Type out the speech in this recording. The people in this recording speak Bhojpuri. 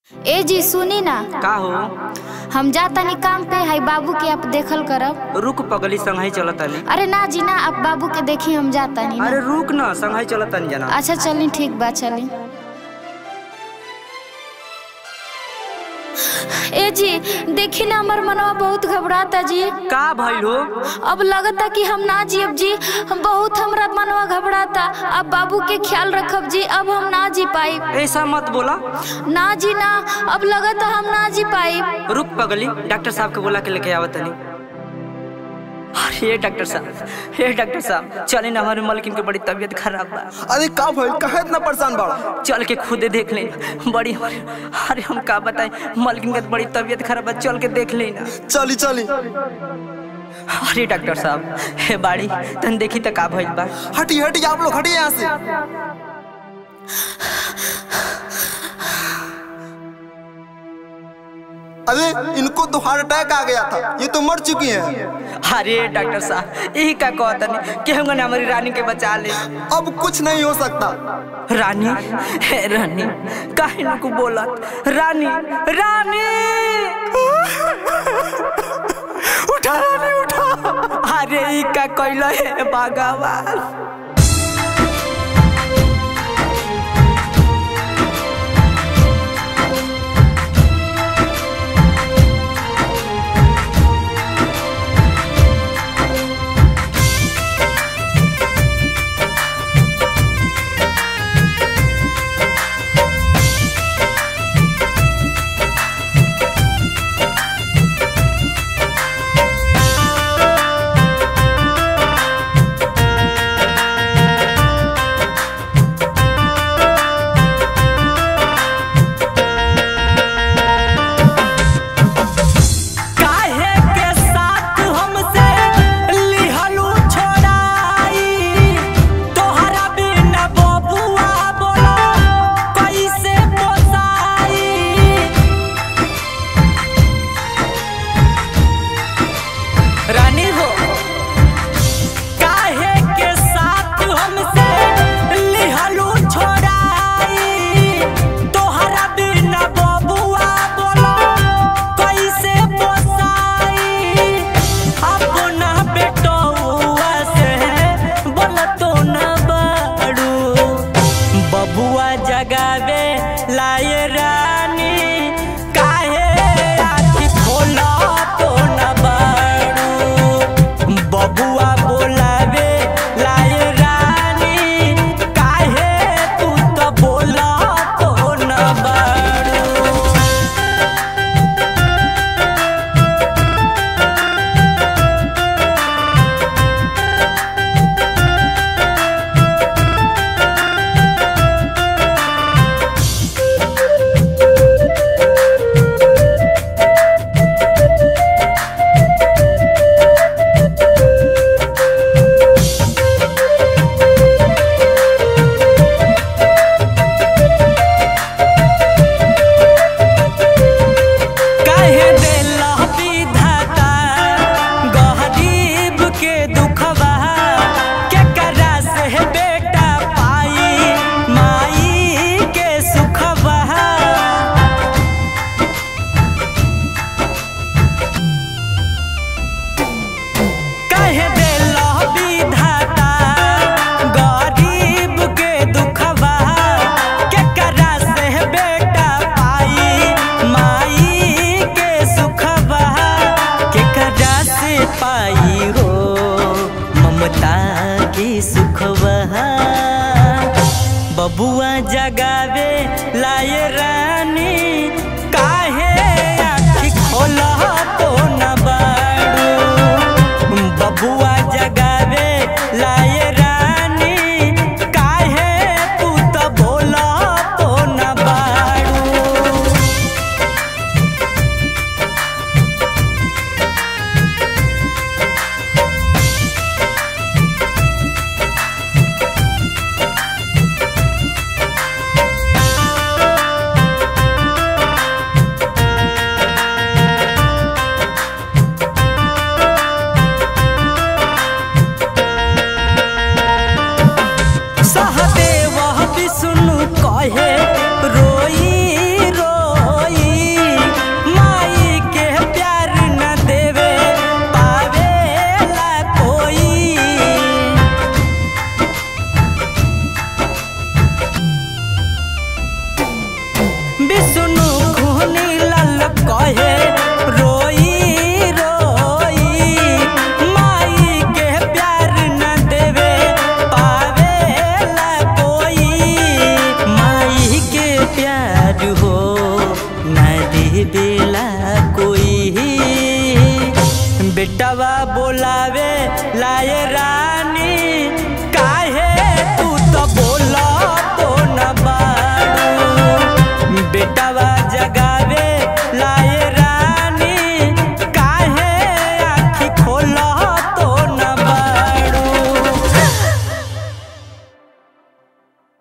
ए जी सुनी ना का हो हम जातानी काम पे हाई बाबू के आप देखल करब रुक पगली संघाई चलतानी अरे ना जी ना आप बाबू के देखी हम जातानी ना। अरे रुक ना संघाई चलतानी जना अच्छा चली ठीक बा चली ए जी देखी ना हमार मनवा बहुत घबराता जी का भइल हो अब लगता कि हम ना जियब जी हम बहुत हमरा मनवा घबराता अब बाबू के ख्याल रखब जी अब हम ना जी पाई ऐसा मत बोला ना जी ना अब लगता हम ना जी पाई रुक पगली डॉक्टर साहब के बोला के लेके आवतनी अरे डॉक्टर साहब हे डॉक्टर साहब चले ना हमारे मलकिन के बड़ी तबीयत खराब बा अरे का भइल काहे इतना परेशान बाड़ा चल के खुदे देख ले बड़ी अरे हम का बताएं मलकिन के बड़ी तबीयत खराब बा चल के देख ले ना चली चली अरे डॉक्टर साहब हे बाड़ी तन देखी त का भइल बा हटी हटी आप लोग हटिए यहाँ से अरे इनको तो हार्ट अटैक आ गया था ये तो मर चुकी हैं अरे डॉक्टर साहब यही का कहतनी कि हम ना हमारी रानी के बचा ले अब कुछ नहीं हो सकता रानी हे रानी काहे नको बोलत रानी रानी उठा रानी उठा अरे ई का कइल है भगवान काहे के साथ हमसे लिहलू छोड़ाई तोहरा बिना बबुआ बोला कैसे पोसाई रानी हो काहे के साथ हमसे लिहलू छोड़ाई तोहरा बिना बबुआ बोला कैसे पोसाई अपना बेटौआ से बोलतो न बाड़ू बबुआ जगावे लाए रानी काहे आखी खोला तो न बाड़ू बबुआ बोलावे लाए रानी काहे तू तो बोला तो न बाड़ू काहे देला विधाता गरीब के दुखवा केकरा से बेटा पाई माई के सुखवा काहे देला विधाता गरीब के दुखवा केकरा से बेटा पाई माई के सुखवा केकरा से पाई हो ममता की सुखवा बबुआ जगावे लाए रानी काहे आँखी खोला तो न बाड़ू बबुआ जगावे लाए रानी काहे तू तो बोला तो न बाड़ू बोलावे लाए